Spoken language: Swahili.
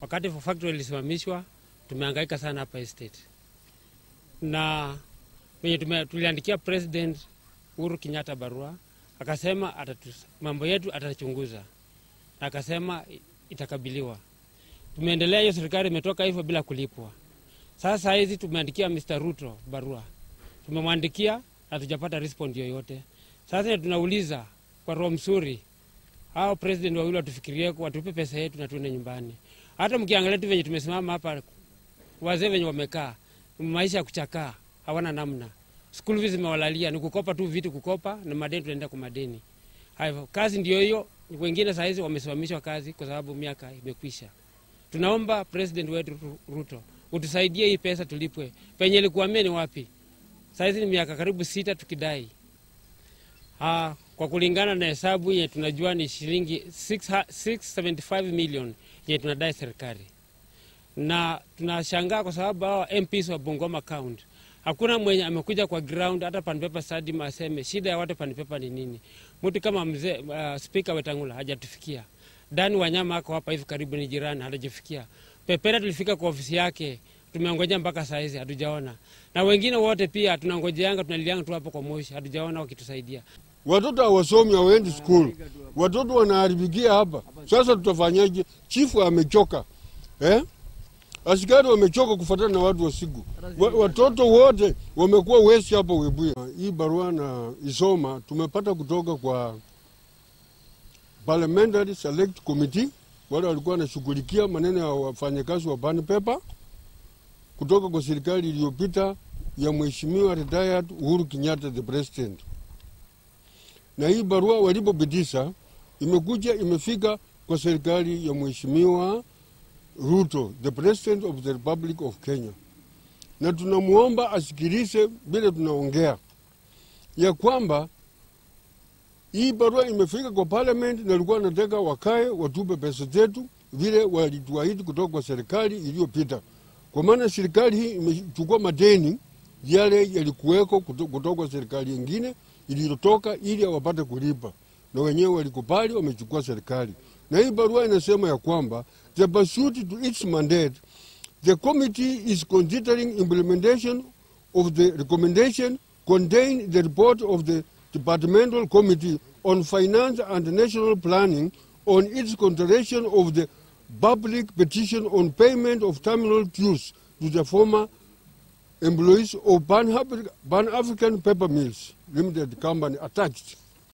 Wakati factory ilisimamishwa, tumehangaika sana hapa estate, na venye tume- tuliandikia President Uhuru Kenyatta barua, akasema atatu, mambo yetu atachunguza, na akasema itakabiliwa. Tumeendelea, hiyo serikali imetoka hivyo bila kulipwa. Sasa hizi tumeandikia Mr. Ruto barua, tumemwandikia hatujapata respond yoyote. Sasa tunauliza kwa roho mzuri, hao president wawili watufikirie, watupe pesa yetu na tuende nyumbani. Hata mkiangalia tu venye tumesimama hapa, wazee venye wamekaa, maisha ya kuchakaa, hawana namna. School fees zimewalalia, ni kukopa tu vitu, kukopa na madeni, tunaenda kwa madeni. Hivyo kazi ndio hiyo. Wengine saa hizi wamesimamishwa kazi kwa sababu miaka imekwisha. Tunaomba president wetu Ru- Ruto utusaidie hii pesa tulipwe. Penye ilikuamia ni wapi? Saa hizi ni miaka karibu sita tukidai. Ah, kwa kulingana na hesabu yenye tunajua ni shilingi 6 675 million yenye tunadai serikali, na tunashangaa kwa sababu hao MPs wa Bungoma County hakuna mwenye amekuja kwa ground hata Panpepa Stadium aseme shida ya watu Panpepa ni nini. Mtu kama mzee uh, Spika Wetangula hajatufikia. Dani Wanyama ako hapa hivi karibu, ni jirani, hajafikia. Pepera tulifika kwa ofisi yake, tumeongojea mpaka saa hizi hatujaona, na wengine wote pia tunangojeanga, tunalianga tu hapo kwa moshi, hatujaona wakitusaidia. Watoto hawasomi, hawaendi skul, watoto wanaharibikia hapa. Sasa tutafanyaje? Chifu amechoka eh? Askari wamechoka kufuatana na watu wasigu wa, watoto wote wamekuwa wesi hapa Webuye. Hii barua na isoma tumepata kutoka kwa Parliamentary Select Committee, wale walikuwa wanashughulikia maneno ya wafanyakazi wa Pan Paper kutoka kwa serikali iliyopita ya Mheshimiwa retired Uhuru Kenyatta the president na hii barua walipopitisha imekuja imefika kwa serikali ya mheshimiwa Ruto, the president of the Republic of Kenya, na tunamwomba asikilize vile tunaongea ya kwamba hii barua imefika kwa parliament, na alikuwa anataka wakae watupe pesa zetu vile walituahidi kutoka kwa serikali iliyopita, kwa maana serikali hii imechukua madeni yale yalikuweko kuto- kutoka kwa serikali ingine iliyotoka ili wapate kulipa, na wenyewe walikubali, wamechukua serikali. Na hii barua inasema ya kwamba the pursuit to its mandate the committee is considering implementation of the recommendation contained in the report of the departmental committee on finance and national planning on its consideration of the public petition on payment of terminal dues to the former employees of Pan African Paper Mills Limited Company attached.